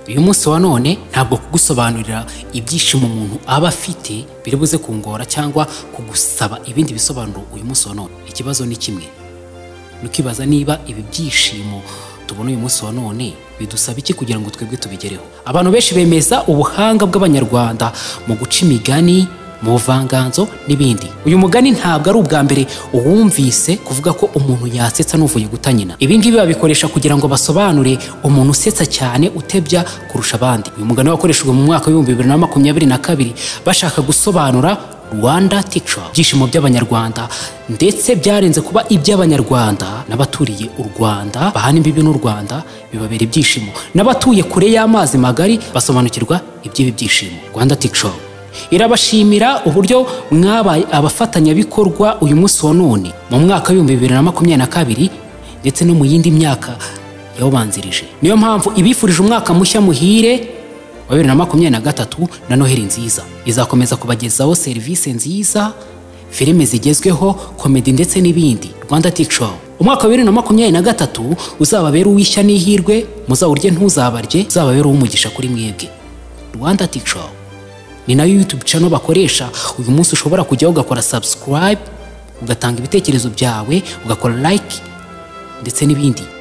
uyu munsi wa none ntabwo kugusobanurira ibyishimo umuntu aba afite biri buze kungora cyangwa kugusaba ibindi bisobanuro uyu munsi wa none ikibazo ni kimwe nukibaza niba ibi byishimo tubona uyu munsi wa none bidusaba iki kugira ngo twebwe tubigereho abantu benshi bemeza ubuhanga bw'abanyarwanda mu guca imigani mu buvanganzo n'ibindi uyu mugani ntabwo ari ubwa mbere uwumvise kuvuga ko umuntu yasetsa n'uvuye guta nyina ibi ngibi babikoresha kugira ngo basobanure umuntu usetsa cyane utebya kurusha abandi uyu mugani wakoreshejwe mu mwaka w'ibihumbi bibiri na makumyabiri na kabiri bashaka gusobanura rwanda tica ibyishimo by'abanyarwanda ndetse byarenze kuba iby'abanyarwanda n'abaturiye u rwanda bahana imbibi n'u rwanda bibabera ibyishimo n'abatuye kure y'amazi magari basobanukirwa iby'ibi byishimo rwanda tica irabashimira uburyo mwabaye abafatanyabikorwa uyu munsi wa none mu mwaka w'ibihumbi bibiri na makumyabiri na kabiri ndetse no mu yindi myaka yawubanzirije niyo mpamvu ibifurije umwaka mushya muhire wa bibiri na makumyabiri na gatatu na noheli nziza izakomeza kubagezaho serivisi nziza filime zigezweho komedi ndetse n'ibindi rwanda tico umwaka wa bibiri na makumyabiri na gatatu uzababere uw'ishya n'ihirwe muzawurye ntuzabarye uzababere uw'umugisha kuri mwebwe rwanda tico ni nayo yutube cano bakoresha uyu munsi ushobora kujyaho ugakora sabusikarayibe ugatanga ibitekerezo byawe ugakora layike ndetse n'ibindi